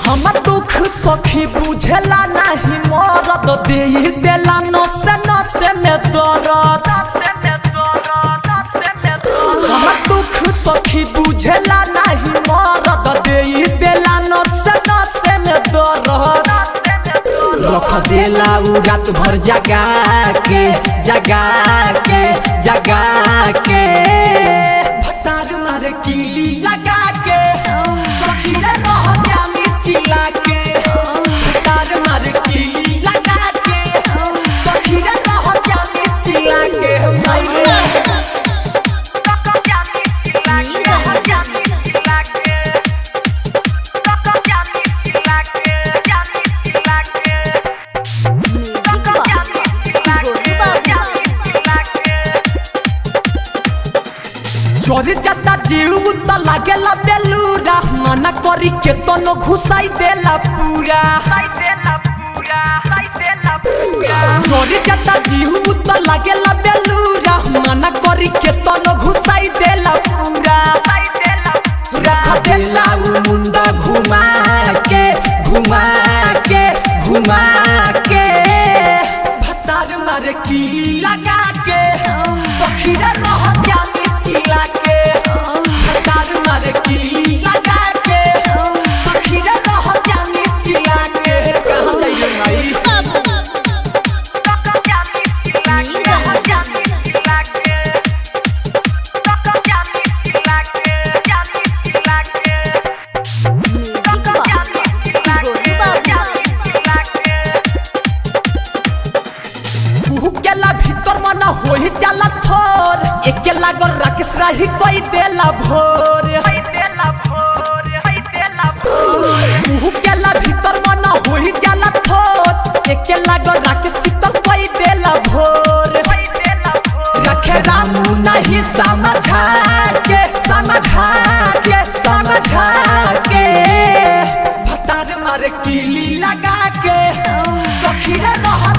हमर दुख सखी बुझेला नहीं मरद दे देला नसे नसे में दर्द हमर दुख सखी बुझेला नहीं मरद दे देला नसे नसे में दर्द रख देला उ रात भर जगा के जगा के जगा के भटार मारे कीली लगा के सखी रे रह जानी चिल्ला के भटार मारे कीली लगा के सखी रे रह जानी चिल्ला के मैया चोरी जाता जीव त लागेला बेलूरा मना करी के तनो घुसाई देला पूरा चोरी जाता जीव त लागेला बेलूरा मना करी के तनो घुसाई देला पूरा रख देला उ मुंडा घुमा के घुमा के घुमा के भतार मारे कीली लगा के सखीरा रह जानी चिला के भतार मारे कीली लगा के सखीरा रह जानी चिला के कहाँ जाइए भाई कुहू केला भीतर मन होई जाला थोर एके लागल राकेश राही कोई देला भोर कुहू केला भीतर मन होई जाला थोर एके लागल राकेश शीतल कोई देला भोर रखे रामू नहीं समझा के समझा के समझा के भतार मारे कीली लगा के सखी रे रह